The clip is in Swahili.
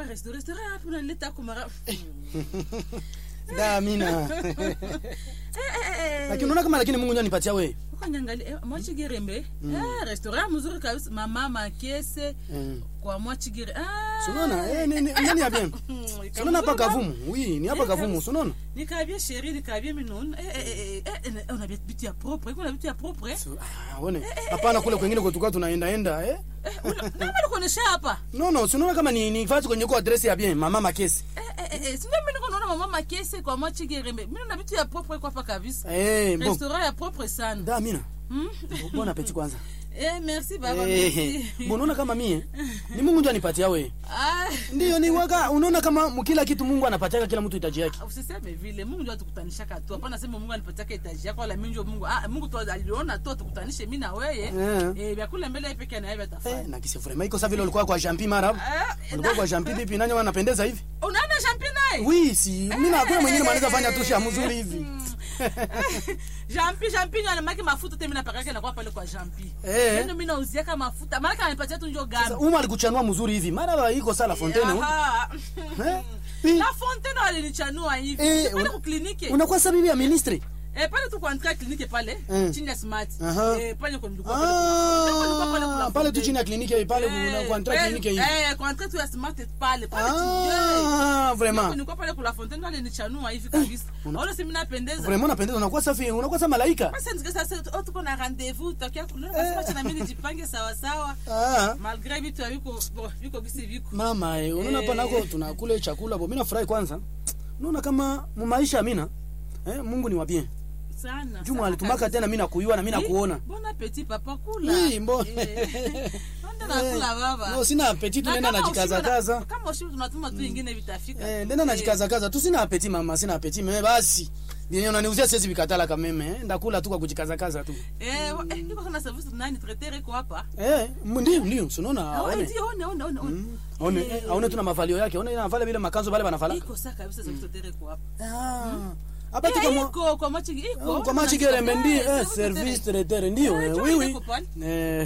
restaurant restaurant hapo unanileta kumara da amina lakini unaona kama lakini mungu ndio anipatia wewe ukanyangali eh, mwachigirembe eh, restaurant mzuri kabisa mama makese Mm. kwa mwachigire ah Sunaona eh ni ni nani ya bien Sunaona hapa kavumu oui ni hapa kavumu sunaona nikabie sheri nikabie minun eh, eh, eh, eh, eh, eh, una bitu ya propre kuna bitu ya propre Su- ah, one hapana kule kwengine kwetuka tunaenda enda eh eh una- nani alikuonesha hapa no no sunaona kama ni ni fasi kwenye kwa address ya bien mama makesi eh eh eh, eh sindio mimi niko naona mama makese kwa mwachigirembe mimi na bitu ya propre kwa hapa kabisa eh bon restaurant ya propre sana da amina Hmm? bon appétit kwanza eh merci baba eh merci bon unaona kama mie ni mungu ndio anipatia wewe ah ndio ni waka unaona kama mu- kila kitu mungu anapatia kila mtu hitaji yake usiseme vile mungu ndio atukutanishaka tu hapana sema mungu anipatiaka etaji yako wala mimi ndio mungu ah, mungu tu aliona tu atukutanishe mimi na weye Eh. eh vyakula mbele yake peke na yeye eh atafanya na kisi vraiment iko sawa vile ulikuwa kwa jampi mara Ah, ulikuwa kwa jampi pipi nani wanapendeza hivi unaona champion naye oui si mimi na hakuna mwingine mwanaweza fanya tu sha mzuri hivi jampi jampi ndio anamaki mafuta tena mimi napakaka na kwa pale kwa jampi Eh. ndio mimi nauziaka mafuta maana ananipatia tu ndio Sasa, gambi uma alikuchanua mzuri hivi mara iko sala fontaine hu. Aha. Eh? Pi- la fontaine walinichanua hivi Eh, pale una- ku kliniki unakuwa sabibi ya ministre eh pale tu kwa entrée kliniki pale Mm. chini ya smart Aha. eh pale kwa nilikuwa pale Nilikuwa nilikuwa pale Ah, kula pale tu fontaine. chini ya kliniki hii, pale kuna kwa entrée kliniki hii Eh, kwa entrée tu ya smart pale pale chini. Eh. ah vraiment nilikuwa pale kula fontaine wale nichanua hivi kabisa una- wala si mimi napendeza vraiment unapendeza unakuwa safi unakuwa sa malaika basi ndike sasa oh, tuko na rendez-vous tutakia kulala basi wacha na mimi nijipange sawa sawa ah malgré vitu viko bo viko gisi viko mama eh, unaona hapa Eh. nako tunakula chakula bo mimi nafurahi kwanza unaona kama mu maisha amina eh Mungu ni wa bien sana Juma sana alitumaka kabisa. tena mimi nakuiwa na mimi Eh, nakuona bon appétit papa kula Oui, bon. Eh. Nenda nakula baba no sina appetit Na nenda kama najikaza ushiba na- kaza kama ushiba tunatuma tu ingine vitafika eh nenda najikaza kaza tu sina appetit mama sina appetit mimi basi Bien unaniuzia siwezi vikatala kama mimi eh ndakula tu kwa kujikaza kaza tu eh wa- eh, niko kana service nani traiteur iko hapa eh m- ndio ndio unaona Ah, aone ndio one one one one aone eh, aone tuna mavalio yake aone inavala vile makanzo bale banavala iko sasa kabisa service traiteur iko hapa ah hapa Eh, tuko mo iko kwa machi iko kwa machi gerembe ndio Eh, eh service service traiteur. traiteur ndio Eh, eh, njoo oui ile oui iko pale. eh